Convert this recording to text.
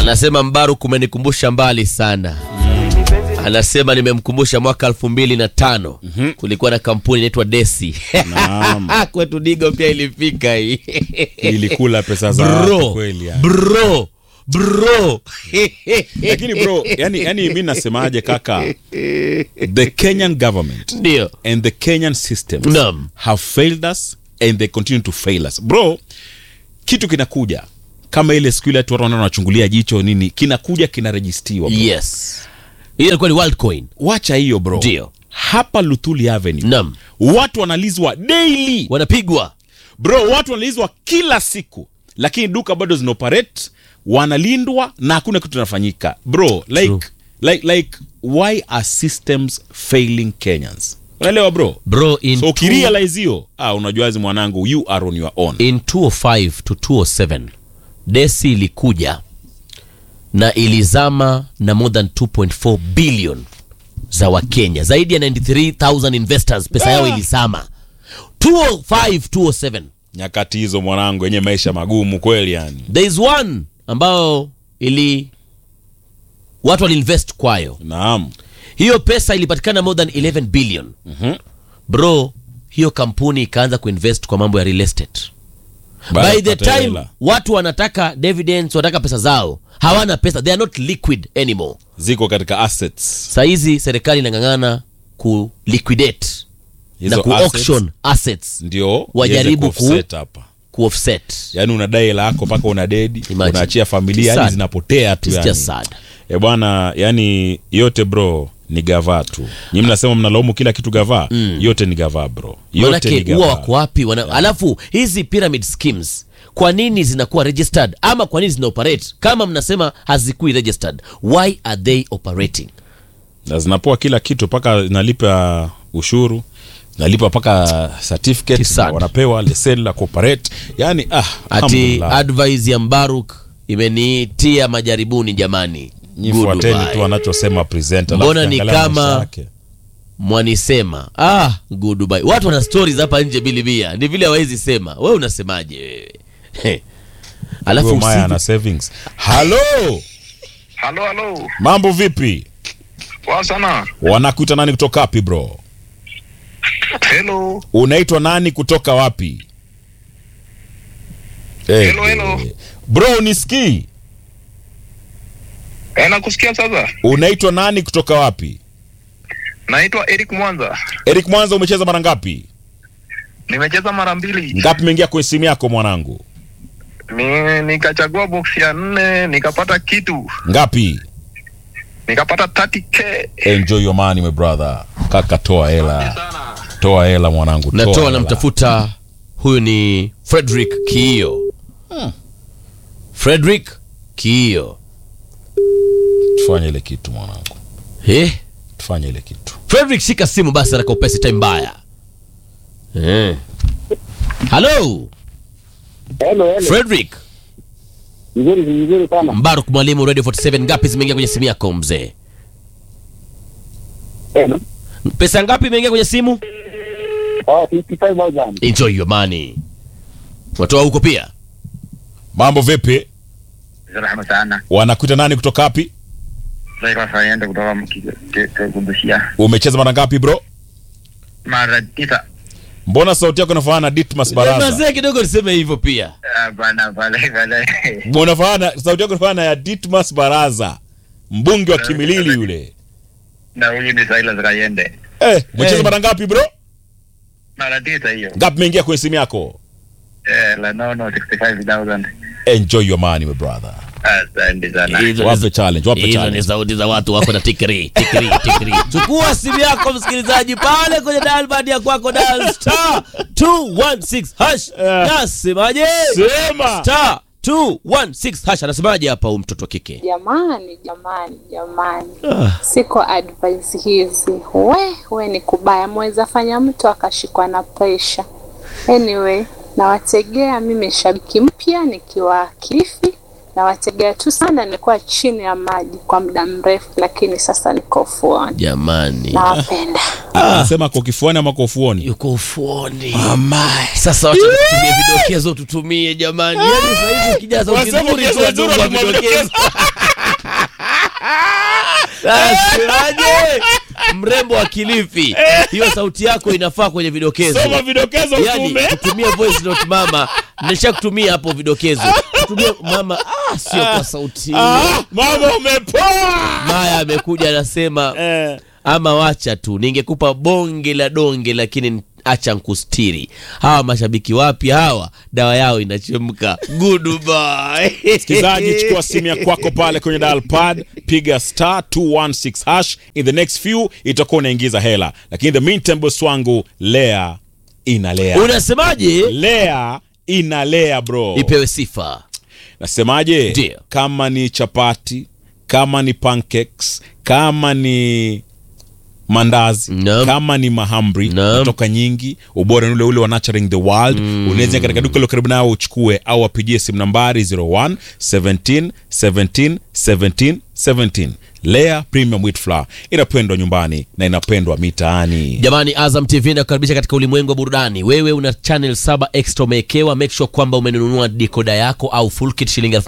Anasema Mbaruk umenikumbusha mbali sana. Anasema nimemkumbusha mwaka elfu mbili na tano kulikuwa na kampuni inaitwa Desi Naam. kwetu Digo pia ilifika hii ilikula pesa za watu bro, kweli yani. bro, bro. lakini bro yani, yani mi nasemaje kaka the kenyan government Ndio. and the kenyan systems Naam. have failed us and they continue to fail us bro kitu kinakuja kama ile siku ile watu wanaona wanachungulia jicho nini kinakuja kinarejistiwa bro. Yes. Hiyo ilikuwa ni Worldcoin. wacha hiyo bro Ndio. hapa luthuli avenue Naam. watu wanalizwa daily Wanapigwa. bro watu wanalizwa kila siku lakini duka bado zinaoperate wanalindwa na hakuna kitu inafanyika bro like, True. like, like why are systems failing kenyans unaelewa bro Bro in so two- ukirealize hiyo ah, unajuazi mwanangu you are on your own in 205 to 207 desi ilikuja na ilizama na more than 2.4 billion za wakenya zaidi ya 93000 investors pesa yao ilizama 205 207 nyakati hizo mwanangu yenye maisha magumu kweli yani there is one ambayo ili watu waliinvest kwayo naam hiyo pesa ilipatikana more than 11 billion Mhm. bro hiyo kampuni ikaanza kuinvest kwa mambo ya real estate Baada ya by the kupata time hela, watu wanataka dividends wanataka pesa zao hawana pesa they are not liquid anymore ziko katika assets sahizi serikali inang'ang'ana ku liquidate Hizo na ku assets auction assets ndio wajaribu iweze ku- kuoffset hapa ku offset yaani unadai hela yako mpaka una dedi Imagine. unaachia familia yani Sad. zinapotea tu It's yani. just sad e bwana yani yote bro ni gavaa tu nyi mnasema mnalaumu kila kitu gavaa yote ni gavaa bro yote ni manake huwa gavaa wako wapi wana... alafu hizi pyramid schemes kwa nini zinakuwa registered ama kwa nini zina operate kama mnasema hazikui registered why are they operating na zinapoa kila kitu mpaka nalipa ushuru nalipa mpaka certificate Kisad. na wanapewa leseni la cooperate yani ah, ati alhamdulillah. advice ya mbaruk imenitia majaribuni jamani Nyi Good fuateni bye. tu anachosema presenter, alafu Mbona ni angalia kama- maisha yake. mwanisema ah goodbye watu wana stories hapa nje bilibia ni vile hawezi sema wewe unasemaje wewe He. alafu Huyo Maya usiku- ana savings halo Halo, halo. mambo vipi Poa sana. wanakuita nani kutoka wapi bro Hello. unaitwa nani kutoka wapi Eh, Hello, hello. eh. bro unisikii Eh, nakusikia sasa. unaitwa nani kutoka wapi Naitwa Eric Mwanza. eric mwanza umecheza mara ngapi Nimecheza mara mbili. ngapi imeingia kwenye simu yako mwanangu Ni, nikachagua box ya nne nikapata kitu. ngapi Nikapata 30k. enjoy your money my brother kaka toa hela toa hela mwanangu toa natoa hela. namtafuta huyu ni frederick kiio frederick kiio tufanye ile kitu mwanangu eh? tufanye ile kitu frederick shika simu basi haraka upesi time mbaya eh. halo Hello, hello. frederick Vizuri vizuri sana. mbaruk mwalimu radio 47 ngapi zimeingia kwenye simu yako mzee Hello. pesa ngapi imeingia kwenye simu Oh, 55,000. enjoy your money watoa huko pia mambo vipi Rahma sana. wanakuita nani kutoka wapi Sasa faenda kutoka kubushia. umecheza mara ngapi bro Mara tisa. mbona sauti yako inafanana na ditmas baraza mazee kidogo niseme hivyo pia Bana pale pale. unafanana sauti yako inafanana na ya ditmas baraza mbunge wa kimilili yule Na huyu ni Silas Kayende. eh, umecheza Eh. mara ngapi bro Mara tisa hiyo. ngapi imeingia kwenye simu yako Eh, la nono 65,000. enjoy your money my brother Asante sana. Hizo ni- wape challenge wape hizo ni challenge sauti za watu wako na tikiri tikiri tikiri chukua simu yako msikilizaji pale kwenye dalbad ya kwako dal star 216 hash nasemaje sema star 216 hash anasemaje hapa huyu mtoto wa kike Jamani, jamani, jamani, siko advice hizi. We we ni kubaya, mweza fanya mtu akashikwa na presha. Anyway, nawategea mimi shabiki mpya nikiwa Kilifi, nawategea tu sana. Nilikuwa chini ya maji kwa muda mrefu, lakini sasa niko ufuoni. jamani Nawapenda. anasema kwa kifuani ama kwa ufuoni yuko ufuoni sasa wacha tutumie vidokezo tutumie jamani yani sasa hivi ukija sauti Wanasema nzuri tu ukianza nzuri wadungwa wanamwambia vidokezo Nasemaje? mrembo wa Kilifi, hiyo sauti yako inafaa kwenye vidokezo. soma vidokezo Yani utume kutumia voice note mama, nisha kutumia hapo vidokezo. Kutumia mama, ah, sio kwa sauti. ah, mama umepoa Maya amekuja anasema eh. ama wacha tu, ningekupa bonge la donge, lakini acha nkustiri. Hawa mashabiki wapya hawa, dawa yao inachemka. Goodbye. msikilizaji chukua simu ya kwako pale kwenye dial pad piga star 216 hash in the next few itakuwa unaingiza hela lakini in the meantime boss wangu lea inalea Unasemaje? lea inalea bro Ipewe sifa. nasemaje Ndio. kama ni chapati kama ni pancakes kama ni mandazi Naam. kama ni mahamri Naam. kutoka nyingi ubora ni ule ule wa nurturing the world unaweza katika duka lo karibu nao uchukue au wapigie simu nambari 01 17 17 17 17 lea premium wheat flour inapendwa nyumbani na inapendwa mitaani Jamani, Azam TV inakukaribisha katika ulimwengu wa burudani. Wewe una channel saba extra umewekewa, make sure kwamba umenunua decoder yako au full kit shilingi elfu